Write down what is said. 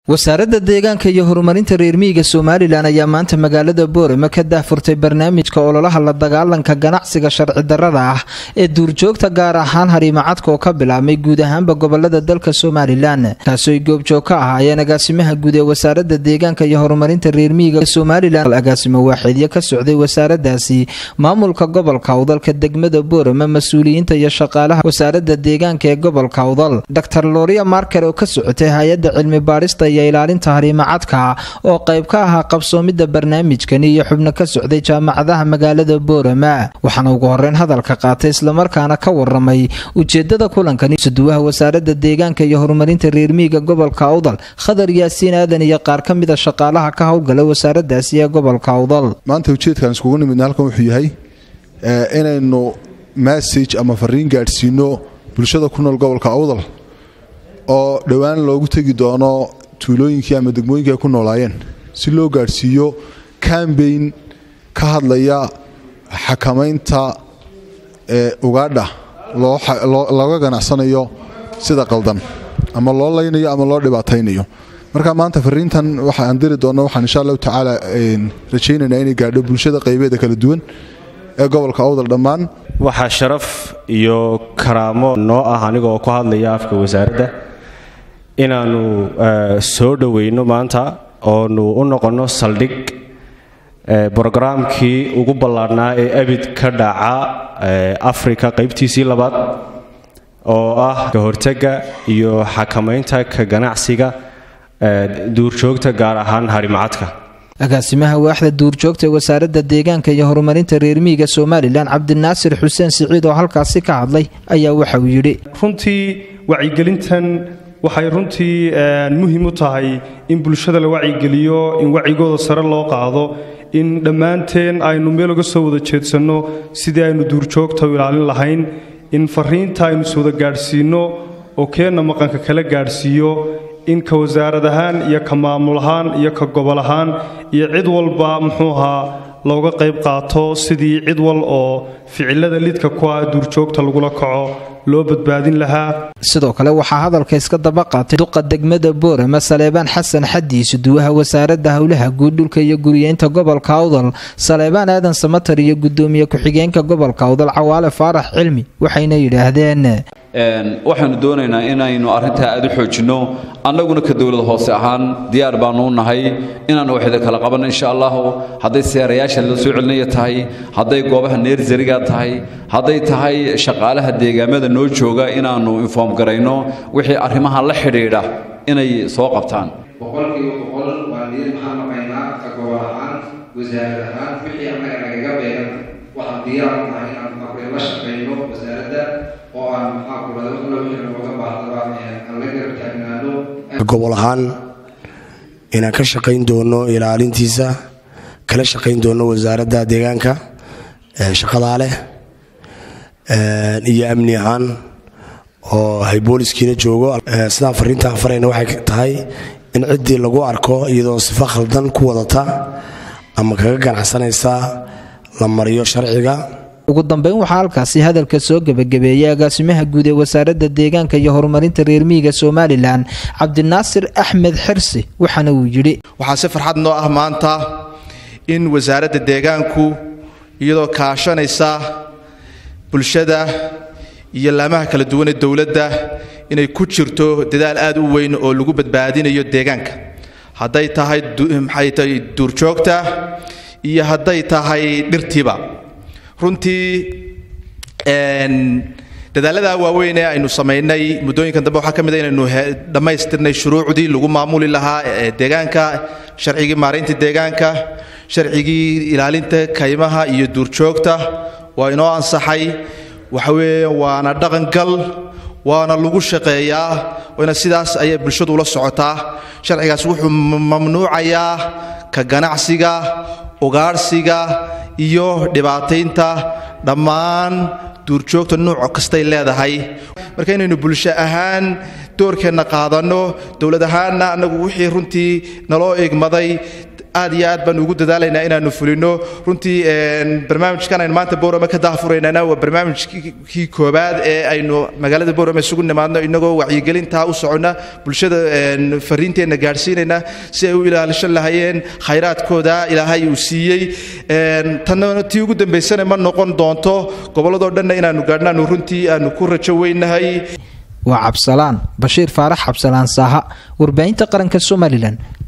wasaaradda deegaanka iyo horumarinta reer miyiga somalilan ayaa maanta magaalada boorama ka daahfurtay barnaamijka ololaha la dagaalanka ganacsiga sharci darrada ah ee duurjoogta gaar ahaan hariimacadka oo ka bilaabmay guud ahaanba gobolada dalka somalilan kaasooy goobjoog ka ahaayeen agaasimaha guud ee wasaaradda deegaanka iyo horumarinta reer miyiga somalilan agaasimo waaxeedyo ka socday wasaaradaasi maamulka gobolka awdalka degmada boorama mas-uuliyiinta iyo shaqaalaha wasaaradda deegaanka ee gobolka awdal dor loria marker oo ka socotay hay-adda cilmi baadhista iyo ilaalinta hariimacadka oo qayb ka ahaa qabsoomidda barnaamijkani iyo xubno ka socday jaamacadaha magaalada boorama waxaana ugu horeyn hadalka qaatay islamarkaana ka waramay ujeedada kulankani suduwaha wasaaradda deegaanka iyo horumarinta reermiyiga gobolka awdal khadar yaasiin aadan iyo qaar ka mida shaqaalaha ka howlgala wasaaradaasi ee gobolka awdal maanta ujeedkaan iskugu nimidna halkan wuxuu yahay inaynu massage ama fariin gaadhsiino bulshada ku nool gobolka awdal oo dhowaan loogu tegi doono tuulooyinkii ama degmooyinkii ay ku noolaayeen si loo gaadhsiiyo cambayn ka hadlaya xakamaynta ugaadha looga ganacsanayo sida qaldan ama loo laynayo ama loo dhibaataynayo marka maanta fariintan waxaan diri doonno waxaan insha allahu tacaala rajaynaynaa inay gaadho bulshada qaybeeda kala duwan ee gobolka awdal dhammaan waxaa sharaf iyo karaamo noo ah anigoo ku hadlaya afka wasaaradda inaannu soo dhoweyno maanta oonu u noqonno saldhig brogaraamkii ugu ballaadhnaa ee abid ka dhaca afrika qaybtiisii labaad oo ah ka hortagga iyo xakamaynta ka ganacsiga duurjoogta gaar ahaan harimacadka agaasimaha waaxda duurjoogta ee wasaaradda deegaanka iyo horumarinta reermiyiga somalilan cabdinaasir xuseen siciid oo halkaasi ka hadlay ayaa waxa uu yidhi runtii wacyigelintan waxay runtii muhiim u tahay in bulshada la wacyigeliyo in wacigooda sare loo qaado in dhammaanteen aynu meel uga soo wada jeedsanno sidii aynu duurjoogta u ilaalin lahayn in fariinta aynu iswada gaadhsiinno oo keenna maqanka kala gaadhsiiyo in ka wasaarad ahaan iyo ka maamul ahaan iyo ka gobol ahaan iyo cid walba muxuu ahaa looga qayb qaato sidii cid wal oo ficilada lidka ku ah duurjoogta lagula kaco loo badbaadin lahaa sidoo kale waxaa hadalka iska daba qaatay duqa degmada boorama saleebaan xasan xadii suduwaha wasaaradda howlaha guud dhulka iyo guriyeynta gobolka awdal saleebaan aadan samatar iyo gudoomiye ku-xigeenka gobolka awdal cawaale faarax cilmi waxayna yidhaahdeen waxaanu doonaynaa inaynu arrintaa aad u xoojinno annaguna ka dowlad hoose ahaan diyaar baanu u nahay inaannu waxda kala qabanno insha allahu hadday seerayaasha la soo celinaya tahay hadday goobaha neersariga tahay hadday tahay shaqaalaha deegaamada noo jooga inaannu inform garayno wixii arrimaha la xidhiidha inay soo qabtaan boqolkiiba boqol waa niid maxaan maqaynaa ka gobol ahaan wasaarad ahaan wixii annaga nagaga beegan waxaan diyaar u nahay inaan markay la shaqayno wasaaradda oo aan maxaa kulada waxna wixii nooga baahdaba aan la garab taagnaano gobol ahaan inaan ka shaqayn doono ilaalintiisa kala shaqayn doono wasaaradda deegaanka shaqadaa leh iyo amni ahaan oo hay booliskiina joogo sidaan fariintaan farayna waxay tahay in ciddii lagu arko iyadoo sifo khaldan ku wadata ama kaga ganacsanaysa la mariyo sharciga ugu dambeyn waxaa halkaasi hadalka soo gebagabeeyay agaasimaha guud ee wasaaradda deegaanka iyo horumarinta reermiyiga somalilan cabdinaasir axmed xirsi waxaana uu yidhi waxaa si farxad noo ah maanta in wasaaradda deegaanku iyadoo kaashanaysa bulshada iyo laamaha kala duwan ee dowladda inay ku jirto dadaal aad u weyn oo lagu badbaadinayo deegaanka hadday tahay maxay tahay duurjoogta iyo hadday tahay dhirtiiba runtii dadaalada waaweyn ee aynu samaynay muddooyinkan dambe waxaa ka mid a inaynu dhammaystirnay shuruucdii lagu maamuli lahaa deegaanka sharcigii maaraynta deegaanka sharcigii ilaalinta kaymaha iyo duurjoogta waa inoo ansaxay waxa weeye waana dhaqangal waana lagu shaqeeyaa waana sidaas ayay bulshadu ula socotaa sharcigaas wuxuu mamnuucayaa ka ganacsiga ugaadhsiga iyo dhibaataynta dhammaan duurjoogta nuuc kastay leedahay marka inaynu bulsho ahaan doorkeenna qaadanno dowlad ahaanna annagu wixii runtii naloo igmaday aad iyo aad baanu ugu dadaalaynaa inaanu fulino runtii barnaamijkan aynu maanta boorame ka daahfuraynana waa barnaamijkii koobaad ee aynu magaalada boorame isugu nimaadno inagoo wacyigelintaa u socona bulshada fariinteenna gaadhsiinayna si ay u ilaalishan lahayeen khayraadkooda ilaahay uu siiyey tanna tii ugu dambaysana ma noqon doonto gobolladoo dhanna inaanu gaadhnaanu runtii aanu ku rajo weynahay waa cabsalaan bashiir faarax cabsalaan saaha warbaahinta qaranka somalilan